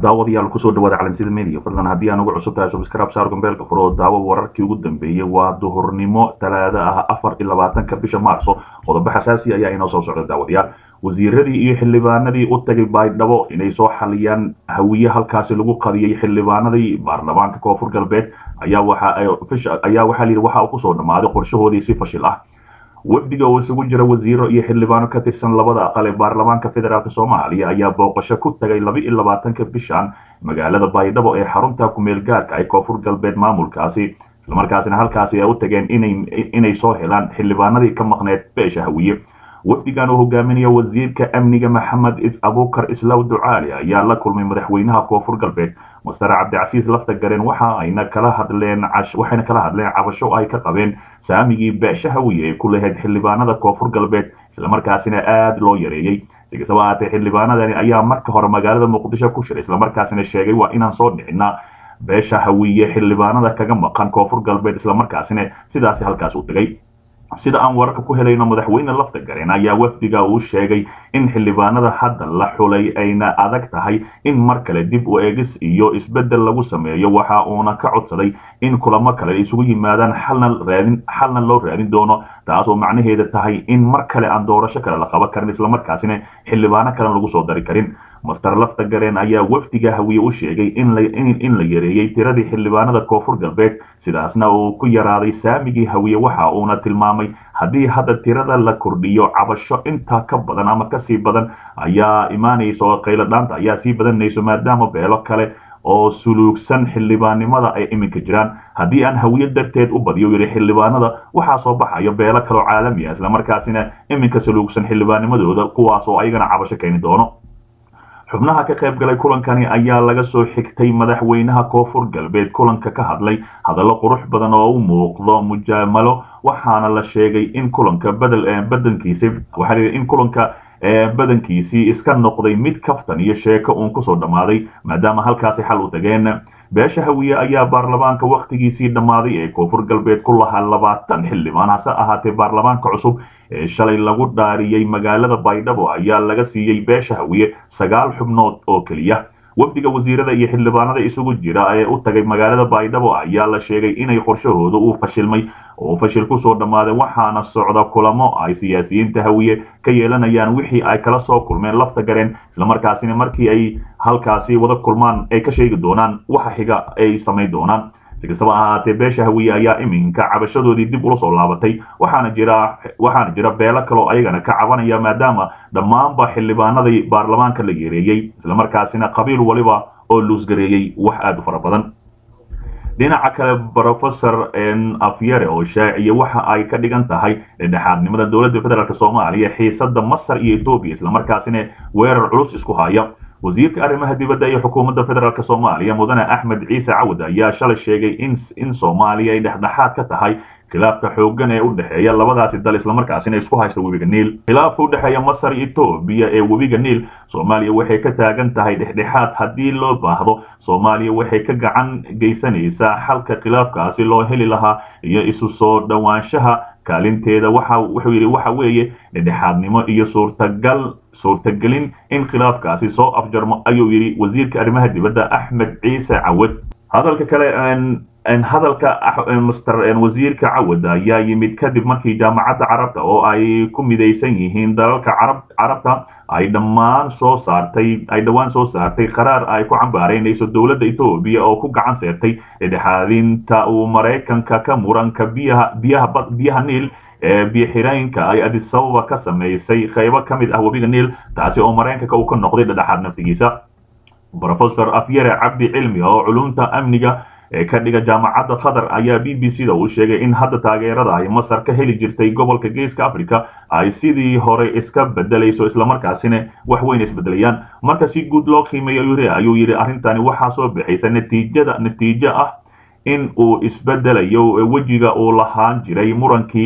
daawadayaal kusoo dhawaada calansida media fadlan haddii aan ugu cusub tahay subscribe saar gombeelka furo oo daawo wararkii ugu dambeeyey waa duhurnimo talaado ah afar iyo labaatanka bisha maarso qodobo xasaasi ayaa inoo soo socda daawadayaal wasiiradii iyo xildhibaanadii u tagay baydhabo inay soo xaliyaan hawiye halkaasi lagu qadiyey xildhibaanadii baarlamaanka koonfur galbeed ayaa waxa ayaa waxaa layidhi waxa uu kusoo dhammaaday qorshahoodii si fashil ah wafdiga oo isugu jira wasiiro iyo xildhibaano ka tirsan labada aqal ee baarlamaanka federaalk soomaaliya ayaa booqasho ku tagay laba iyo labaatanka bishan magaalada baydhabo ee xarunta kumeel gaarka ee koonfur galbeed maamulkaasi islamarkaasina halkaasi ay u tageen inay soo helaan xildhibaanadii ka maqneed beesha hawiye wafdigan uu hogaaminaya wasiirka amniga maxamed abuukar islaw ducaali ayaa la kulmay madaxweynaha koonfur galbeed mastar cabdicasiis lafta gareen waxa ayna kala hadleen waxayna kala hadleen cabasho ay ka qabeen saamigii beesha hawiye ee ku lahayd xildhibaanada koonfur galbeed islamarkaasina aada loo yareeyey si kastaba ahaatee xildhibaanadani ayaa marka hore magaalada muqdisho ku shiray islamarkaasina sheegay waa inaan soo dhicinaa beesha hawiye xildhibaanada kaga maqan koonfur galbeed islamarkaasina sidaasi halkaas u tegay sida aan wararka ku helayno madaxweyne lafta gareen ayaa wafdiga uu sheegay in xildhibaanada hadda la xulay ayna adag tahay in mar kale dib u eegis iyo isbeddel lagu sameeyo waxa uuna ka codsaday in kulamo kale isugu yimaadaan xalna loo raadin doono taasoo macnaheeda tahay in mar kale aan doorasho kale la qaban karin islamarkaasina xildhibaano kalen lagu soo dari karin master lafta gareen ayaa wafdiga hawiye u sheegay in la yareeyey tiradii xildhibaanada koonfur galbeed sidaasna uu ku yaraaday saamigii hawiye waxa uuna tilmaamay haddii hadda tirada la kordhiyo cabasho intaa ka badan ama kasii badan ayaa imaanaysa oo qayladhaanta ayaa sii badanayso maadaama beelo kale oo suluugsan xildhibaannimada ay iminka jiraan haddii aan hawiye darteed u badiyo yidhi xildhibaanada waxaa soo baxayo beelo kaloo caalami ah islamarkaasina iminka suluugsan xildhibaanimadooda kuwaas oo ayagana cabasho keeni doono xubnaha ka qayb galay kulankani ayaa laga soo xigtay madaxweynaha koonfur galbeed kulanka ka hadlay hadallo qurux badan oo u muuqdo mujaamalo waxaana la sheegay in kulanka badankiisi waxaa in kulanka badankiisii iska noqday mid kaftan iyo sheeko uun kusoo dhammaaday maadaama halkaasi xal u tageen beesha hawiye ayaa baarlamaanka wakhtigiisii dhammaaday ee koonfur galbeed ku lahaa labaatan xildhibaan hase ahaatee baarlamaanka cusub ee shalay lagu dhaariyey magaalada baydhabo ayaa laga siiyey beesha hawiye sagaal xubnood oo keliya wafdiga wasiirada iyo xildhibaanada isugu jira ee u tagay magaalada baydhabo ayaa la sheegay inay qorshahooda uu fashilmay oo fashil kusoo dhammaaday waxaana socda kulamo ay siyaasiyiinta hawiye ka yeelanayaan wixii ay kala soo kulmeen lafta gareen islamarkaasina markii ay halkaasi wada kulmaan ay ka sheegi doonaan waxa xiga ay samayn doonaan si kastaba ahaatee beesha hawiye ayaa iminka cabashadoodii dib ula soo laabatay waxaana jira waxaana jira beelo kaloo ayagana ka cabanaya maadaama dhammaanba xildhibaanadii baarlamaanka la yeereeyey islamarkaasina qabiil waliba oo luusgareeyey wax aada u fara badan dhinaca kale rofesor afyere oo shaaciye waxa ay ka dhigan tahay dhexaadnimada dowladda federaalk soomaaliya xiisada masar iyo etoobiya islamarkaasina weerar culus isku haya wasiirka arrimaha dibadda iyo xukuumadda federaalk soomaaliya mudane axmed ciise cawad ayaa shalay sheegay in soomaaliya ay dhexdhexaad ka tahay khilaafka xooggan ee u dhexeeya labadaasi dal islamarkaasina isku haysta webiga niil khilaafka u dhexeeya masar iyo etoobiya ee webiga niil soomaaliya waxay ka taagan tahay dhexdhexaad haddii loo baahdo soomaaliya waxay ka gacan geysanaysaa xalka khilaafkaasi loo heli lahaa iyo isu soo dhowaanshaha kaalinteeda waxa wuxuu yidhi waxa weeye dhexdhexaadnimo iyo suurtagal suurtagelin in khilaafkaasi soo afjarmo ayuu yidhi wasiirka arrimaha dibadda axmed ciise cawad hadalka kale hadalka master wasiirka cawad ayaa yimid kadib markii jaamacadda carabta oo ay ku midaysan yihiin dalalka carab carabta ay dhammaan soo saartay ay dhowaan soo saartay qaraar ay ku cambaaraynayso dowladda etoobiya oo ku gacan seertay dhexaadinta uu maraykanka ka muranka biyaha biyaha biyaha niil ee biyoxireenka ay adisababa ka samaysay qaybo ka mid ah webiga niil taasi oo maraykanka uu ka noqday dhedhexaad naftigiisa rofesor afyare cabdi cilmi oo culumta amniga ee ka dhiga jaamacadda qatar ayaa b b c da uu sheegay in hadda taageerada ay masar ka heli jirtay gobolka geeska africa ay sidii hore iska bedelayso islamarkaasina wax weyn isbedelayaan marka si guud loo qiimeeyo ayuu yidhi arrintani waxaa soo bixaysa natiijada natiijo ah in uu isbedelayo wejiga uu lahaan jiray murankii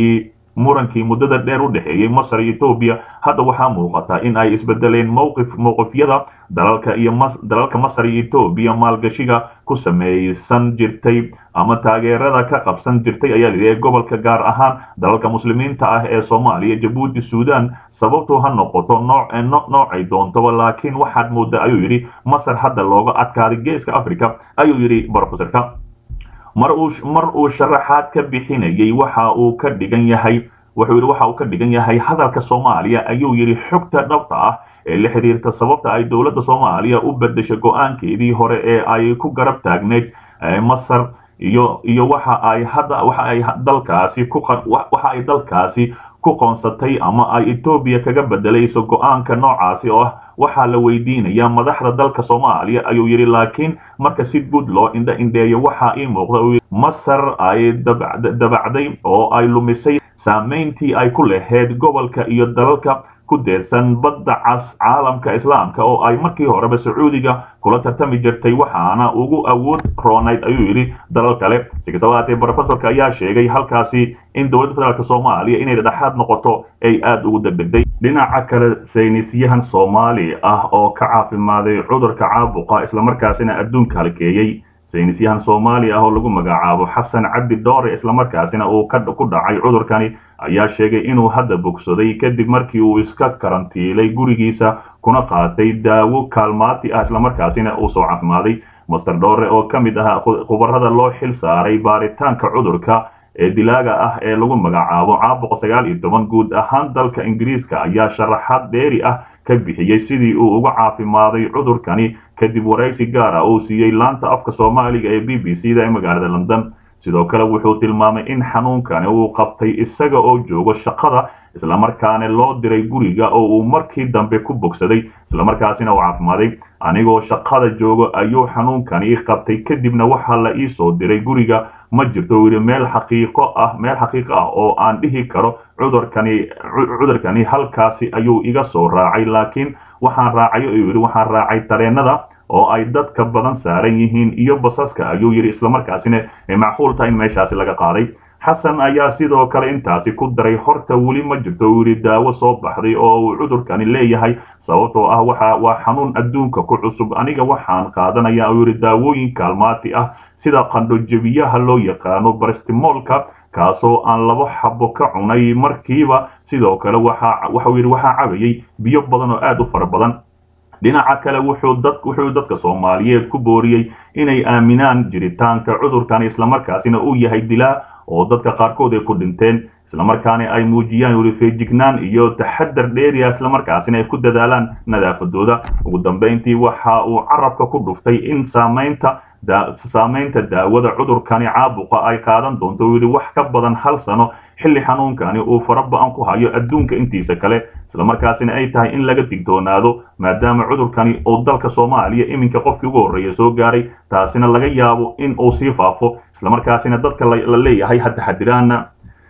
murankii muddada dheer u dhexeeyey masar iyo etoobiya hadda waxaa muuqata in ay isbedeleen mowqif mowqifyada dalalka iyo dalalka masar iyo etoobiya maalgashiga ku samaysan jirtay ama taageerada ka qabsan jirtay ayaa layidhi gobolka gaar ahaan dalalka muslimiinta ah ee soomaaliya jabuuti suudan sababtu ha noqoto nooc noocay doontaba laakiin waxaad moodaa ayuu yidhi masar hadda looga adkaaday geeska africa ayuu yidhi brofesorka mar uu mar uu sharaxaad ka bixinayay waxa uu ka dhigan yahay wuxuu yidhi waxa uu ka dhigan yahay hadalka soomaaliya ayuu yidhi xogta dhabta ah ee la xiriirta sababta ay dowladda soomaaliya u bedeshay go-aankeedii hore ee ay ku garab taagneyd masar iyo iyo waxa ay hadda waxa ay dalkaasi ku waxa ay dalkaasi ku qoonsatay ama ay etoobiya kaga bedelayso go-aanka noocaasi oo ah waxaa la weydiinayaa madaxda dalka soomaaliya ayuu yidhi laakiin marka si guud loo indha indheeyo waxaa ii muuqda masar ay dabacday oo ay lumisay saamayntii ay ku lahayd gobolka iyo dalalka ku deedsan badda cas caalamka islaamka oo ay markii horeba sacuudiga kula tartami jirtay waxaana ugu awood roonayd ayuu yidhi dalal kale si kastaba haatee brofesorka ayaa sheegay halkaasi in dowladda federaalk soomaaliya inay dhexaad noqoto ay aada ugu degdegday dhinaca kale saynisyahan soomaali ah oo ka caafimaaday cudurka caabuqa islamarkaasina adduunka halkeeyey saynisyahan soomaali ah oo lagu magacaabo xasan cabdi doore islamarkaasina uu ku dhacay cudurkani ayaa sheegay inuu hadda bogsaday kadib markii uu iska karantiilay gurigiisa kuna qaatay daawo kaalmaati ah islamarkaasina uu soo caafimaaday master doore oo ka mid ah khubarada loo xil saaray baaritaanka cudurka ee dilaaga ah ee lagu magacaabo caabuqa sagaal iyo toban guud ahaan dalka ingiriiska ayaa sharaxaad dheeri ah ka bixiyey sidii uu uga caafimaaday cudurkani kadib waraysi gaar ah uu siiyey laanta afka soomaaliga ee b b c da ee magaalada london sidoo kale wuxuu tilmaamay in xanuunkani uu qabtay isaga oo joogo shaqada islamarkaana loo diray guriga oo uu markii dambe ku bogsaday islamarkaasina uu caafimaaday anigoo shaqada joogo ayuu xanuunkani qabtay kadibna waxaa la ii soo diray guriga ma jirto yidhi meel xaqiiqo ah meel xaqiiqo ah oo aan dhihi karo cudurkani cudurkani halkaasi ayuu iga soo raacay laakiin waxaan raacay ayuu yidhi waxaan raacay tareenada oo ay dadka badan saaran yihiin iyo basaska ayuu yidhi islamarkaasina macquul tahay in meeshaasi laga qaaday xasan ayaa sidoo kale intaasi ku daray horta weli ma jirto uu yidhi daawo soo baxday oo uu cudurkani leeyahay sababtoo ah waxa waa xanuun adduunka ku cusub aniga waxaan qaadanaya uu yidhi daawooyin kaalmaati ah sida qandhojebiyaha loo yaqaano baristimolka kaasoo aan laba xabo ka cunay markiiba sidoo kale waxau yidhi waxaa cabayay biyo badan oo aad u fara badan dhinaca kale wuxuu dadka soomaaliyeed ku booriyey inay aaminaan jiritaanka cudurkan islamarkaasina uu yahay dilaa oo dadka qaarkood ay ku dhinteen islamarkaana ay muujiyaan weli feejignaan iyo taxadar dheeriya islamarkaasina ay ku dadaalaan nadaafadooda ugu dambayntii waxa uu carabka ku dhuftay in saamaynta saamaynta daawada cudurkani caabuqa ay qaadan doonto uu yidhi wax ka badan hal sano xilli xanuunkani uu faraba-an ku hayo adduunka intiisa kale islamarkaasina ay tahay in laga digtoonaado maadaama cudurkani uu dalka soomaaliya iminka qofkii ugu horreeya soo gaaray taasina laga yaabo in uu sii faafo islamarkaasina dadka la leeyahay ha taxadiraana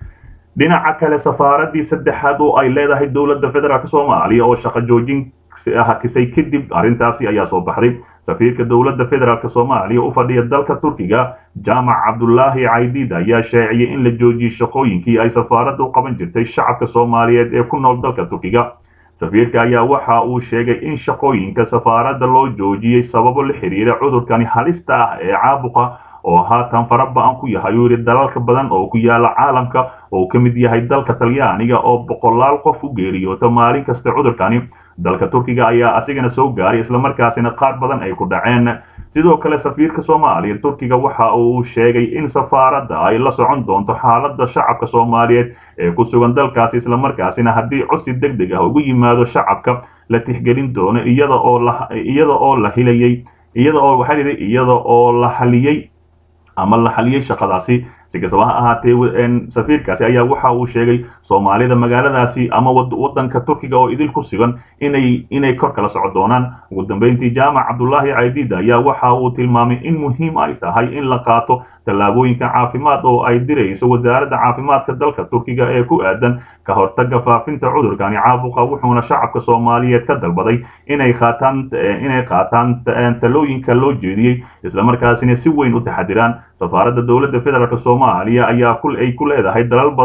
dhinaca kale safaaraddii saddexaad oo ay leedahay dowladda federaalk soomaaliya oo shaqo joojin hakisay kadib arrintaasi ayaa soo baxday safiirka dowladda federaalk soomaaliya u fadhiya dalka turkiga jaamac cabdulaahi caydiid ayaa sheeciyey in la joojiyey shaqooyinkii ay safaaradda u qaban jirtay shacabka soomaaliyeed ee ku nool dalka turkiga safiirka ayaa waxa uu sheegay in shaqooyinka safaaradda loo joojiyey sababo la xiriira cudurkani halista ah ee caabuqa oo haatan faraba-an ku yahay uu yidhi dalalka badan oo ku yaala caalamka oo ka mid yahay dalka talyaaniga oo boqolaal qof u geeriyoota maalin kasta cudurkani dalka turkiga ayaa asigana soo gaaray islamarkaasina qaar badan ay ku dhaceen sidoo kale safiirka soomaaliya turkiga waxa uu sheegay in safaaradda ay la socon doonto xaaladda shacabka soomaaliyeed ee ku sugan dalkaasi islamarkaasina haddii codsi deg deg ah ugu yimaado shacabka la tixgelin doono iyada oo la iyada oo la hilayay iyada oo waxaa yidhi iyada oo la haliyey ama la xaliyey shaqadaasi si kastaba ha ahaatee safiirkaasi ayaa waxa uu sheegay soomaalida magaaladaasi ama wadanka turkiga oo idil ku sugan inay inay kor kala soco doonaan ugu dambeyntii jaamac cabdulaahi caydiid ayaa waxa uu tilmaamay in muhiim ay tahay in la qaato tallaabooyinka caafimaad oo ay dirayso wasaaradda caafimaadka dalka turkiga ee ku aadan ka hortaga faafinta cudurkani caabuqa wuxuuna shacabka soomaaliyeed ka dalbaday inay qaataan inay qaataan talooyinka loo jeediyey islamarkaasina si weyn u taxadiraan safaaradda dowladda federaalk soomaaliya ayaa ay ku leedahay dalal badan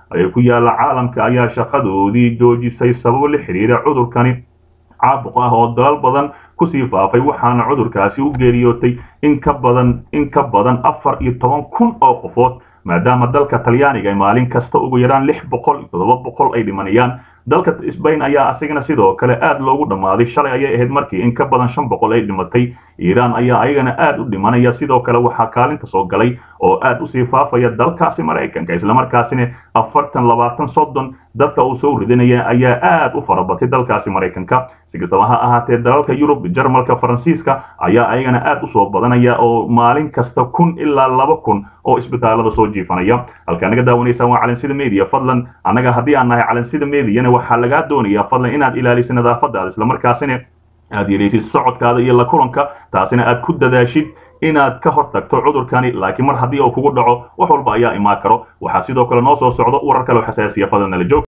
ee ku yaala caalamka ayaa shaqadoodii joojisay sababo la xiriira cudurkani caabuq ah oo dalal badan kusii faafay waxaana cudurkaasi u geeriyootay in ka badan in ka badan afar iyo toban kun oo qofood maadaama dalka talyaaniga ay maalin kasta ugu yaraan lix boqol iyo toddoba boqol ay dhimanayaan dalka sbain ayaa asigana sidoo kale aad loogu dhammaaday shalay ayay ahayd markii in ka badan shan boqol ay dhimatay iiraan ayaa ayagana aad u dhimanaya sidoo kale waxaa kaalinta soo galay oo aad usii faafaya dalkaasi maraykanka islamarkaasina afartan labaatan soddon dadka uu soo ridinaya ayaa aad u farabatay dalkaasi maraykanka si kastaba ha ahaatee dalalka yurub jarmalka faransiiska ayaa ayagana aad usoo badanaya oo maalin kasta kun ilaa laba kun oo isbitaalada soo jiifanaya halkaa naga daawanaysaan waa calansida media fadlan annaga haddii aan nahay calansida mediana waxaa lagaa doonayaa fadlan inaad ilaaliso nadaafadaada islamarkaasina aad yelaysid socodkaada iyo la kulanka taasina aad ku dadaashid inaad ka hor tagto cudurkani laakiin mar haddii uu kugu dhaco wax walba ayaa imaan karo waxaa sidoo kale noo soo socdo warar kale oo xasaasiya fadlan nala joog